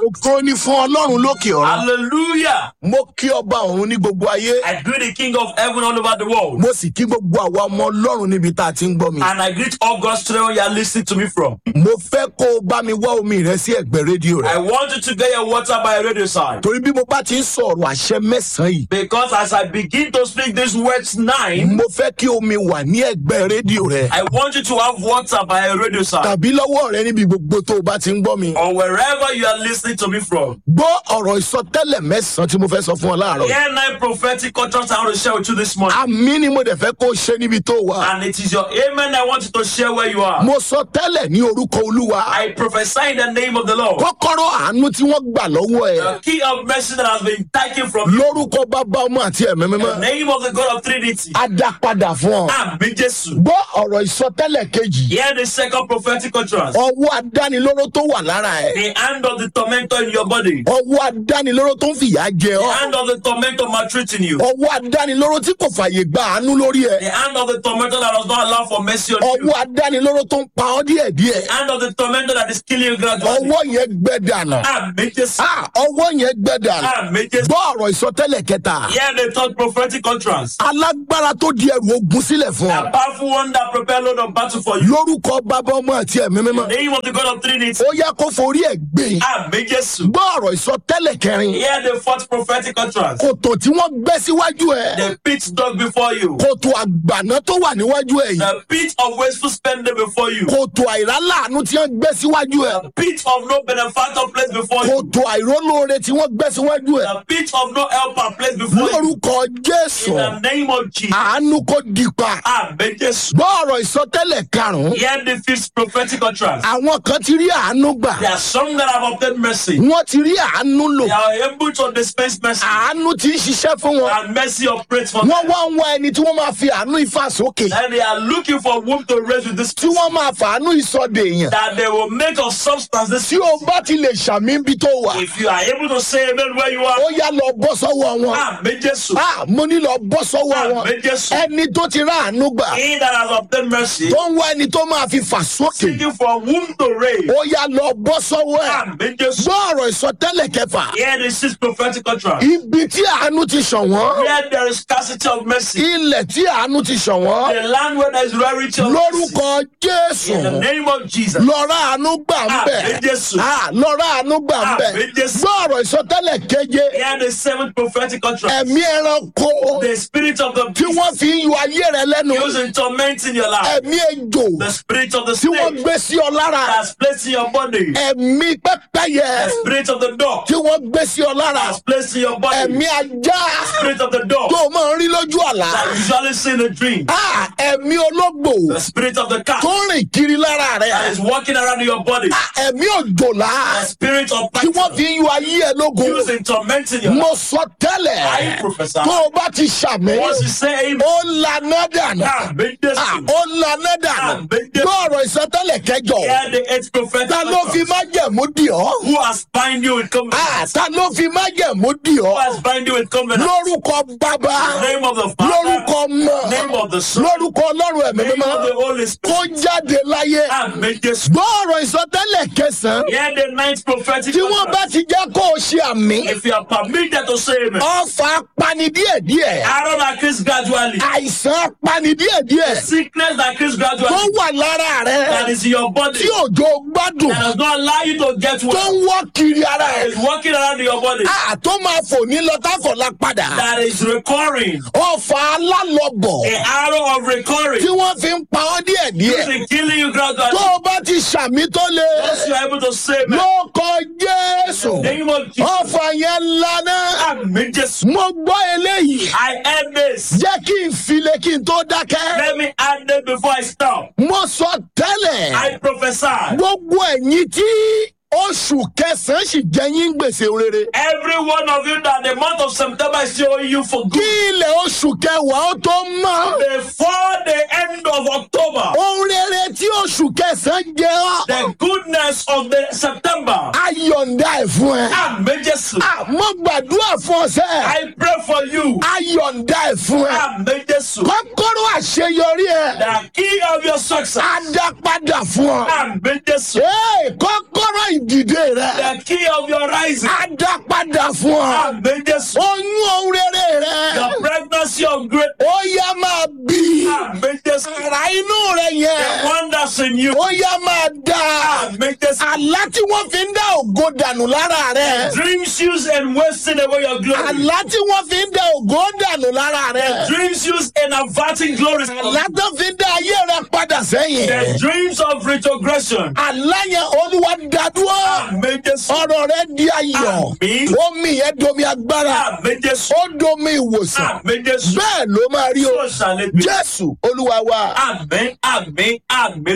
ògo ni fún ọlọ́run lókè ọ̀run. Hallelujah. mo kí ọba ọ̀run ní gbogbo ayé. I greet the King of heaven all over the world. mo sì kí gbogbo àwa ọmọ ọlọ́run níbi tá a ti ń gbọ́ mi. And I greet all God's children you are listening to me from. mo fẹ́ kó o bá mi wá omi rẹ sí ẹ̀gbẹ́ rédíò I rẹ. want you to get your water by a radio side. torí bí mo bá ti ń sọ̀rọ̀ àṣẹ mẹ́sàn-án yìí. Because as I begin to speak these words nine, mo fẹ́ kí omi wà ní ẹ̀gbẹ́ rédíò rẹ. I want you to have water by a radio side. tàbí lọ́wọ́ rẹ níbi gbogbo tó o bá ti ń gbọ́ mi. Or wherever you are listening to me from. gbọ́ ọ̀rọ̀ ìsọtẹ́lẹ̀ mẹ́sàn-án tí mo fẹ́ sọ fún ọ láàárọ̀. yìí. Here nine prophetic contracts I want to share with you this morning. àmì ni mo dẹ̀ fẹ́ kó o ṣe níbi tó o wà. And it is your amen I want you to share where you are. mo sọ tẹ́lẹ̀ ní orúkọ olúwa. I prophesy in the name of the Lord. kọ́kọ́rọ́ àánú tí wọ́n gbà lọ́wọ́ ẹ̀. The key of mercy that has been taken from you. lórúkọ bàbá ọmọ àti ẹ̀mí In the mímọ́. name of the God of Trinity. a dá padà fún ọ. Àmì Jésù. gbọ́ ọ̀rọ̀ ìsọtẹ́lẹ̀ kejì. Hear the second prophetic contrast. ọwọ́ adánilóró tó wà lára ẹ̀. The hand of the tormentor in your body. ọwọ́ adánilóró tó ń fìyà jẹ The ọ́. hand of the tormentor maltreating you. ọwọ́ adánilóró tí kò fàyè gba àánú lórí ẹ̀. The hand of the tormentor that does not allow for mercy on you. ọwọ́ adánilóró tó ń pa ọ́ díẹ̀díẹ̀. The hand of the tormentor that is killing you gradually. ọwọ́ yẹn gbẹ dànù. Àmì Jésù. Ah, ọwọ́ yẹn gbẹ dànù. Àmì Jésù. gbọ́ ọ̀rọ̀ ìsọtẹ́lẹ̀ kẹta. Hear the third prophetic contrast. alágbára tó di ẹrù ogun sílẹ̀ fún A ọ. powerful one that prepare load of battle for you. lórúkọ bàbá ọmọ àti ẹ̀mí mímọ́. In the name of the God of Trinity. ó yẹ kó forí ẹ̀ gbé. Àmì Jésù. gbọ́ ọ̀rọ̀ ìsọtẹ́lẹ̀ kẹrin. Hear the fourth prophetic contrast. kòtò tí wọ́n gbẹ́ síwájú ẹ̀. The pit dug before you. kòtò àgbàná tó wà níwájú ẹ̀ yìí. The pit of wasteful spending before you. kòtò àìráláàánú tí wọ́n gbẹ́ síwájú ẹ̀. The pit of no benefactor placed before you. kòtò àìrólóore tí wọ́n gbẹ́ síwájú ẹ̀. The pit of no helper placed before you. lórúkọ jésù In the name of Jesus. àánú kò dípa. Àmì Jésù. gbọ́ ọ̀rọ̀ ìsọtẹ́lẹ̀ karùn-ún. Hear the fifth prophetic contrast. àwọn kan ti rí àánú gbà. There are some that have obtained mercy. wọ́n ti rí àánú lò. They are able to dispense mercy. àánú ti ń ṣiṣẹ́ fún wọn. And mercy operates for wọ́n them. wá ń wá ẹni tí wọ́n máa fi àánú ifá sókè. And they are looking for whom to raise with this tí wọ́n máa fàánú ìsọdè èèyàn. that they will make of substance this tí o bá ti lè ṣàmì bí tó wà. If you are able to say amen where you are, ó yá lọ bọ́ sọ́wọ́ wọn. Àmì Jésù. Ah, mo ní lọ bọ́ sọ́wọ́ wọn. Àmì Jésù. ẹni tó ti rá àánú gbà. He that has obtained mercy, tó ń wá ẹni tó máa fi fà sókè. seeking for whom to raise. ó yá lọ bọ́ sọ́wọ́ ẹ̀. Àmì Jésù. gbọ́ ọ̀rọ̀ ìsọtẹ́lẹ̀ kẹfà. Hear the sixth prophetic contrast. ibi tí àánú ti ṣàn wọ́n. Where there is scarcity of mercy, ilẹ̀ tí àánú ti ṣàn wọ́n. the land where there is rarity of mercy. lórúkọ jésù. In the name of Jesus. lọ́ra àánú gbà ń bẹ̀. Àmì Jésù. Ah, lọ́ra àánú gbà ń bẹ̀. Àmì Jésù. gbọ́ ọ̀rọ̀ ìsọtẹ́lẹ̀ keje. Hear the seventh prophetic contrast. ẹ̀mí ẹranko The spirit of the tí wọ́n beast fi ń yọ ayé rẹ lẹ́nu. using tormenting your life. ẹ̀mí ejò The spirit of the tí wọ́n snake gbé sí ọ lára. that's placed in your body. ẹ̀mí pẹ́pẹ́yẹ The spirit of the dog tí wọ́n gbé sí ọ lára. that's placed in your body. ẹ̀mí ajá Spirit of the dog tó o máa ń rí lójú àlá. that you usually see in a dream. Ah, ẹ̀mí ológbò The spirit of the cat tó ń rìn kiri lára that rẹ. is walking around in your body. Ah, ẹ̀mí òjòlá The spirit of tí wọ́n python fi ń yọ ayé ẹ lógun. using tormenting your life. mo sọ tẹ́lẹ̀ I prophesy. tó o bá ti ṣàmì Once you say amen, ó lanà dànù. Àmì Ah, Jésù. ó lanà dànù. Àmì Jésù. gbọ́ ọ̀rọ̀ ìsọtẹ́lẹ̀ kẹjọ. Hear the eighth prophetic ta ló fi utterance. májẹ̀mú dì ọ́. Who has bind you with Ah, covenant? ta ló fi májẹ̀mú dì Who ọ́. has bind you with covenant? lórúkọ bàbá Name of the Father. lórúkọ mọ Name of the Son. lórúkọ ọlọ́run ẹ̀mí Name of the mímọ́ Holy kó Spirit. jáde láyé. Àmì Jésù. gbọ́ ọ̀rọ̀ ìsọtẹ́lẹ̀ kẹsàn-án Hear the ninth prophetic tí wọ́n bá utterance. ti jẹ́ kó o ṣe àmì. If you are permitted to say amen, ọfà pani díẹ̀díẹ̀ arrow that kills gradually, àìsàn pani díẹ̀díẹ̀ sickness that kills tó gradually, wà lára that rẹ is in your body, tí òjò gbádùn that does not allow you to get tó well, ń wọ́ kiri ara that rẹ is walking around in your body, a tó máa fò ní lọ́tàfọ̀lá padà that is recurring, ọfà alálọ́bọ̀ a arrow of tí recurring, wọ́n fi ń pa ọ́ díẹ̀díẹ̀ using killing you tó gradually. o bá ti ṣàmì tó le Once you are able to say amen, ló kọ jésù name of Jesus, ọfà yẹn lana Àmì Jésù. mo gbọ́ eléyìí I end this. jẹ́ kí n file kí n tó dákẹ́ Let me add it before I stop. mo sọ tẹ́lẹ̀ I prophesy. gbogbo ẹ̀yin tí oṣù kẹsàn-án sì jẹ́ yín gbèsè rere Every one of you that the month of September is still owing you for kí good. ilẹ̀ oṣù kẹwàá ó tó mọ́ Before the end of October, ohun rere tí oṣù kẹsàn-án jẹ́ ọ́ the goodness of the September. ayọ̀ǹda ẹ̀ fún ẹ. Àmì Jésù. àmọ́ gbàdúrà fún ọ sẹ́ I pray for you. ayọ̀ǹda ẹ̀ fún ẹ. Àmì Jésù. kọ́kọ́rọ́ àṣeyọrí ẹ The key of your success. á dá padà fún ọ. Àmì Jésù. Ee, kọ́kọ́rọ́ ìdìde rẹ The key of your rising. á dá padà fún ọ Àmì Jésù. oyún ohun rere rẹ The pregnancy of great. ó yá máa bí Àmì Jésù. ara inú rẹ The yẹn wonders in you. ó yá máa dá Àmì Jésù. àlá tí wọ́n fi ń dá ògo dànù lára rẹ Dreams used in wasting away your glory. àlá tí wọ́n fi ń dá ògo dànù lára rẹ Dreams used in averting glory. àlá tó fi ń dá ayé rẹ padà sẹ́yìn The dreams of retrogression. àlá yẹn olúwa dádúró Àmì Jésù. ọ̀rọ̀ rẹ di ayọ̀ Àmín. omi yẹn domi agbára Àmì Jésù. ó domi ìwòsàn Àmì Jésù. bẹ́ẹ̀ ló máa rí o So shall it be. jésù olúwa wa. Àmì, àmì, àmì